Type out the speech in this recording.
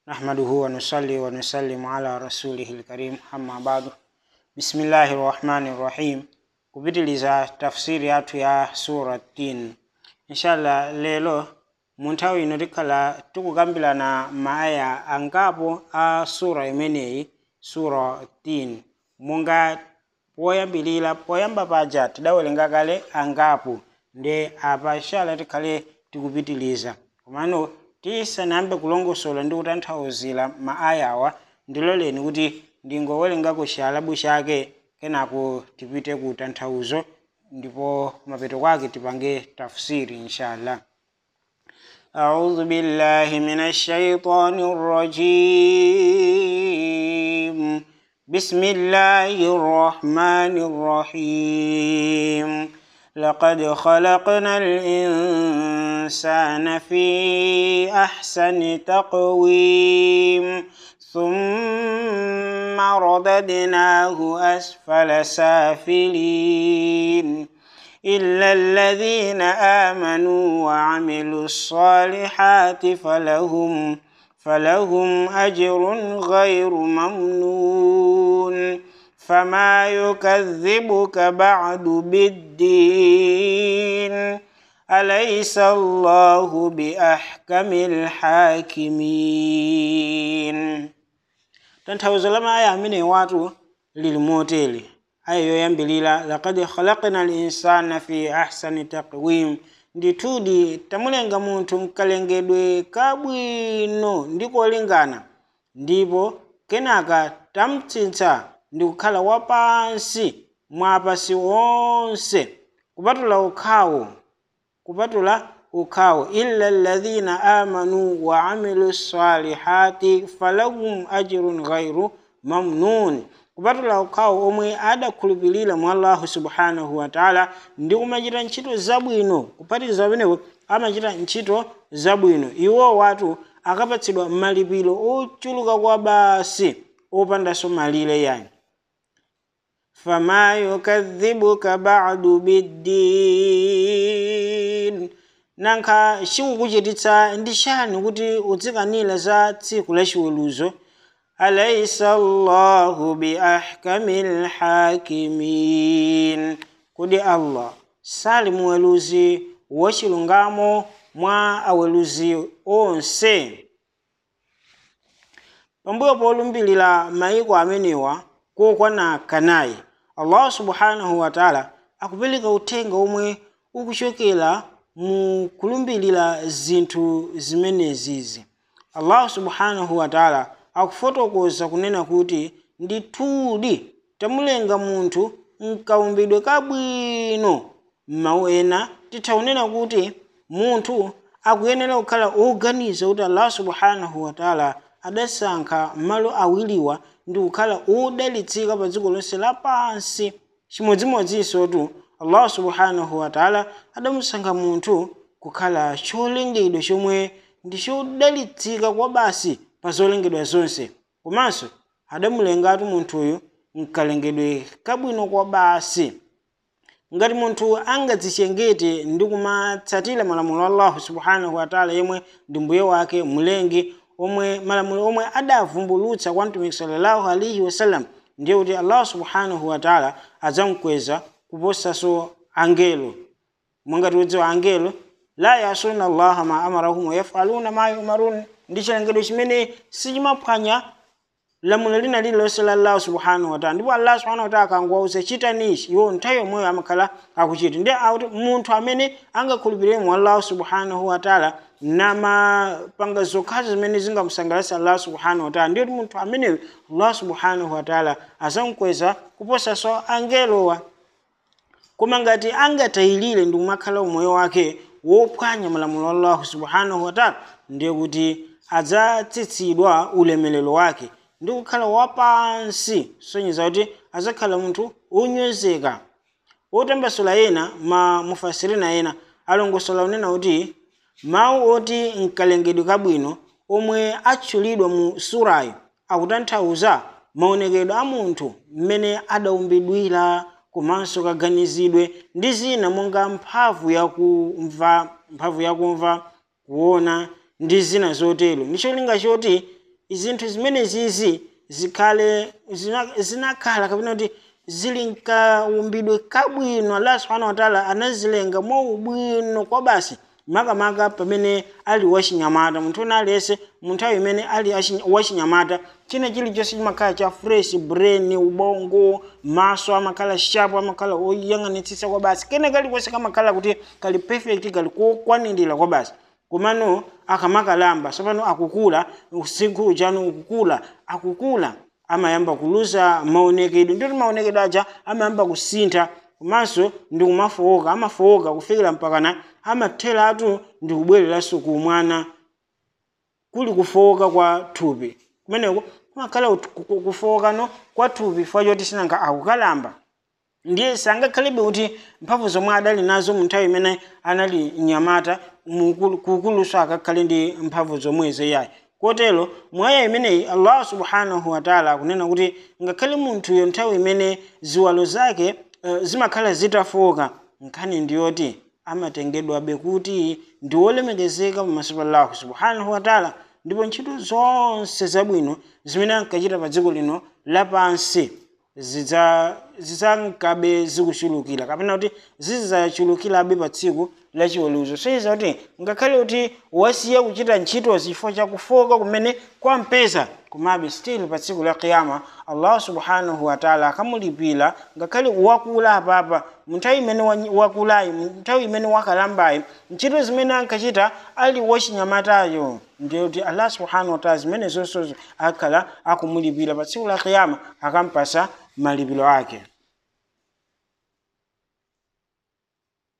نحمده ونصلي ونسلم على رسوله الكريم أما بعد بسم الله الرحمن الرحيم kupitiliza tafsiri yathu ya sura tin inshallah lelo mu nthawi ino tikhala tikukambirana maaya angapo a sura imeneyi sura tin monga poyambilira poyamba paja tidawerenga kale angapo nde apa inshallah tikhale tikupitiliza komano tisanayambe kulongosola ndi kutanthauzira maayawa ndiloleni kuti ndingowerengako chialabu chake kenako tipite ku tanthauzo ndipo mapeto kwake tipange tafsiri inshallah أعوذ بالله من الشيطان الرجيم بسم الله الرحمن الرحيم لقد خلقنا الإنسان في أحسن تقويم ثم رددناه أسفل سافلين إلا الذين آمنوا وعملوا الصالحات فلهم فلهم أجر غير ممنون فما يكذبك بعد بالدين أليس الله بأحكم الحاكمين tanthauzo la maaya amene watu lili motere aya yoyambilira lakad khalaqna linsana fi ahsani taqwim ndithudi tamulenga munthu mkalengedwe kabwino ndi kolingana ndipo kenaka tamtsitsa ndi kukhala wapansi mwa apasi onse kupatula ukhawo kupatula ukhawo illa alladhina amanu wa amilu salihati falahum ajrun ghairu mamnun kupatula ukhawo omwe adakhulupirira mwa allahu subhanahu wataala ndi kumachita ntchito zabwino kuphatikiza pamenepo amachita ntchito zabwino iwo watu akapatsidwa malipiro ochuluka kwa basi opandanso malire yani fama yukadhibuka ba'du biddin nankha chikukuchititsa ndi chani kuti udzikanira za tsiku la chiweruzo alaisa llahu biahkamil hakimin kodi allah sali muweruzi wachilungamo mwa aweruzi onse pambuyo polumbirira mayiko amenewa kokwana kanayi allah subhanahu wataala akupereka uthenga omwe ukuchokera mu kulumbirira zinthu zimenezizi allah subhanahu wataala akufotokoza kunena kuti ndithudi tamulenga munthu mkaumbidwe kabwino m'mawu ena titha kunena kuti munthu akuyenera kukhala oganiza kuti allah subhanahu wataala adasankha malo awiriwa ndi kukhala odalitsika pa dziko lonse lapansi chimodzimodzinso allah subhanahu wataala adamusankha munthu kukhala cholengedwa chomwe ndi chodalitsika kwa basi pa zolengedwa zonse komanso adamulengatu munthuyu mkalengedwe kabwino kwa basi ngati munthu angadzichengete ndi kumatsatira malamulo a allahu subhanahu wataala yemwe ndi mbuye wake mlengi omwe malamulo omwe adavumbulutsa kwa mtumiki sallallahu alaihi wasallam ndiye kuti allah subhanahu wataala adzamkweza kuposanso angelo mwangati udziwa angelo la yasuna allaha ma amarahum wayafaluna ma yumarun ndi chilengedwe chimene sichimaphwanya lamulo lina lililonse la allah subhanahu wataala ndipo allah subhanahu wataala akangowauza chitanichi iwo nthawi yomweyo amakhala akuchita ndi akuti munthu amene angakhulupirire mu allah subhanahu wataala namapanga zokhazo zimene zingamusangalatsa allah subhanahu wataala ndiye kuti munthu ameneyo allah subhanahu wataala azamkweza kuposanso angelowa koma ngati angatayirire ndi kumakhala umoyo wake wophwanya malamulo a allahu subhanahu wataala ndiye kuti adzatsitsidwa ulemelero wake ndi kukhala wapansi sonyeza kuti azakhala munthu wonyozeka otambasula ena ma mufasirina ena alongosola unena kuti mawu oti mkalengedwe kabwino omwe atchulidwa mu surayo akutanthauza maonekedwe a munthu mmene adaumbidwira komanso kaganizidwe ndi zina monga mphamvu yakumva mphamvu yakumva kuona ndi zina zotero ndi cholinga choti zinthu zimenezizi zikhale zina- zinakhala kapena kuti zili nkaumbidwe kabwino allah subhanahu wataala anazilenga mwaubwino kwa basi makamaka pamene ali wachinyamata munthu ena aliyense mu nthawi imene ali achi- wachinyamata china chilichonse chimakhala cha fresh brain ubongo maso amakhala sharp amakhala oyang'anitsitsa kwa basi kene kalikonse kamakhala kuti kali perfect kali kokwanirira kwa basi komano akamakalamba tsopano akukula usinkhu chanu ukukula akukula amayamba kuluza maonekedwe ndoti maonekedwe aja amayamba kusintha komanso ndi kumafowoka amafowoka kufikira mpakana amatheratu ndi kubwereranso kumwana kuli kufowoka kwa thupi kumeneko kumakhala ut- ku- ku- kufowokano kwa thupi fwa choti sinanga akukalamba ndiye sangakhalebe kuti mphamvu zomwe adali nazo mu nthawi imene anali mnyamata mukulu- kukuluso akakhale ndi mphamvu zomwezo yayi kotero mwaya imeneyi allah subhanahu wataala akunena kuti ngakhale munthuyo nthawi imene ziwalo zake uh, zimakhala zitafoka nkhani ndiyoti amatengedwabe kuti ndi wolemekezeka pamaso pa allahu subhanahu wataala ndipo ntchito zonse zabwino zimene ankachita pa dziko lino lapansi zidza zidzankabe zikuchulukira kapena kuti zidzachulukirabe pa tsiku lachiweruzo soiza kuti ngakhale kuti wasiya kuchita ntchito chifukwa chakufoka kumene kwampeza komabe still pa tsiku la kiyama allah subhanahu wataala akamulipira ngakhale wakula apapa munthawi imene wa- wakulayi munthawi imene wakalambayi ntchito zimene ankachita ali wachinyamatayo ndiye kuti allah subhanahu wataala zimene zonsezo akhala akumulipira pa tsiku la kiyama akampasa malipiro ake